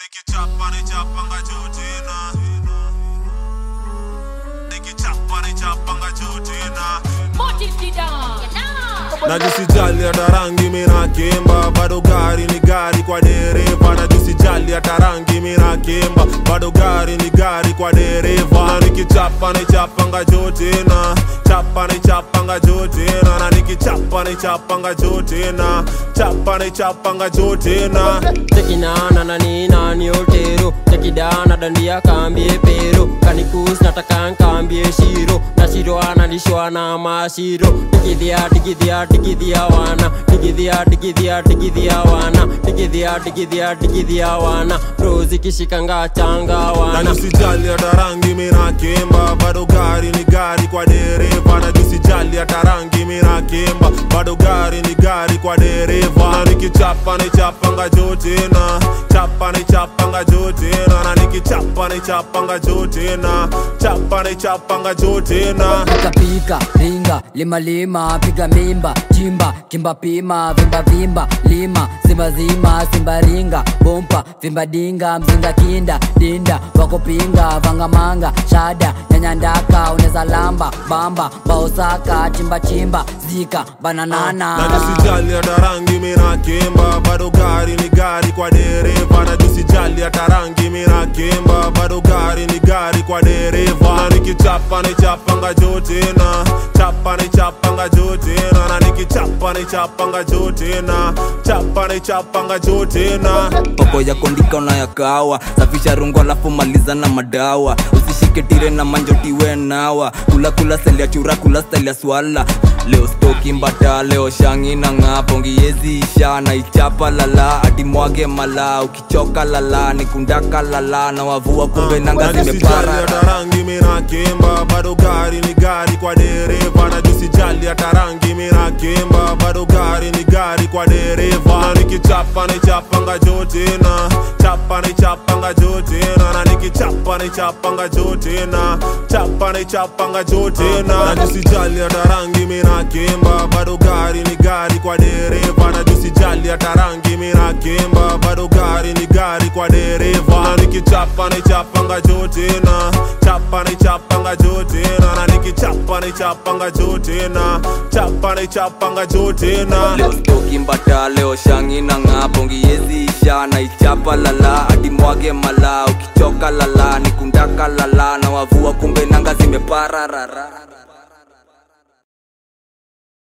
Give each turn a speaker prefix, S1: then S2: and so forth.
S1: nikichapa nichapanga juu tena nikichapa nichapanga juu tena najisijali hata rangi mina kimba bado gari ni gari kwa dereva najisijali hata rangi mina kimba bado gari ni gari kwa dereva na nikichapa nichapanga juu tena chapa nichapanga juu tena na nikichapa nichapanga juu tena chapa nichapanga juu tena
S2: tekinana na nina ni otero tekidana dandia kambie pero kanikus nataka nkambie shiro na shiro analishwa na mashiro tikidhia tikidhia tikidhia wana tikidhia tikidhia tikidhia wana tikidhia tikidhia tikidhia wana prozikishikanga changa
S1: na
S2: wana
S1: nisijali hata rangi mina kimba bado gari ni gari kwa dereva na nisijali hata rangi mina kimba bado gari ni gari kwa dereva na nikichapa nichapanga juu tena chapa nichapanga juu tena na nikichapa nichapanga juu tena chapa nichapanga juu tena
S3: pika pika ringa lima lima piga mimba chimba kimba pima vimba vimba lima simba zima simba ringa bompa vimba dinga mzinga kinda dinda wakopinga vangamanga shada nyanyandaka uneza lamba bamba baosaka chimba chimba zika bananana
S1: na nisijali hata rangi mina kimba bado gari ni gari kwa dereva na nisijali hata rangi mina kimba bado gari ni gari kwa dereva na nikichapa nichapanga juu tena chapa nichapanga juu tena na nikichapa nichapanga juu tena chapa nichapanga juu tena
S4: poko ya kondika unayakawa safisha rungu alafu maliza na madawa usishike tire na manjotiwe nawa kula kula selia chura kula selia swala leo stoki mbata leo shangi na ng'apo ngiyeziisha na ichapa lala ati mwage mala ukichoka lala nikundaka lala na wavua kumbe nanga
S1: na nisijali
S4: zimepara
S1: hata rangi mina kimba bado gari ni gari kwa dereva na nisijali hata rangi mina kimba bado gari ni gari kwa dereva na nikichapa nichapanga juu tena chapa nichapanga juu tena na nikichapa nichapanga juu tena chapa nichapanga juu tena na nisijali hata rangi mina kimba bado gari ni gari kwa dereva na nisijali hata rangi mina kimba bado gari ni gari kwa dereva na nikichapa nichapanga juu tena chapa nichapanga juu tena na nikichapa nichapanga juu tena chapa nichapanga juu tena
S4: leo stoki mbata leo shangi na ng'apo ngiyeziisha na ichapa lala hadi mwage mala ukichoka lala nikundaka lala na wavua kumbe nanga zimepararara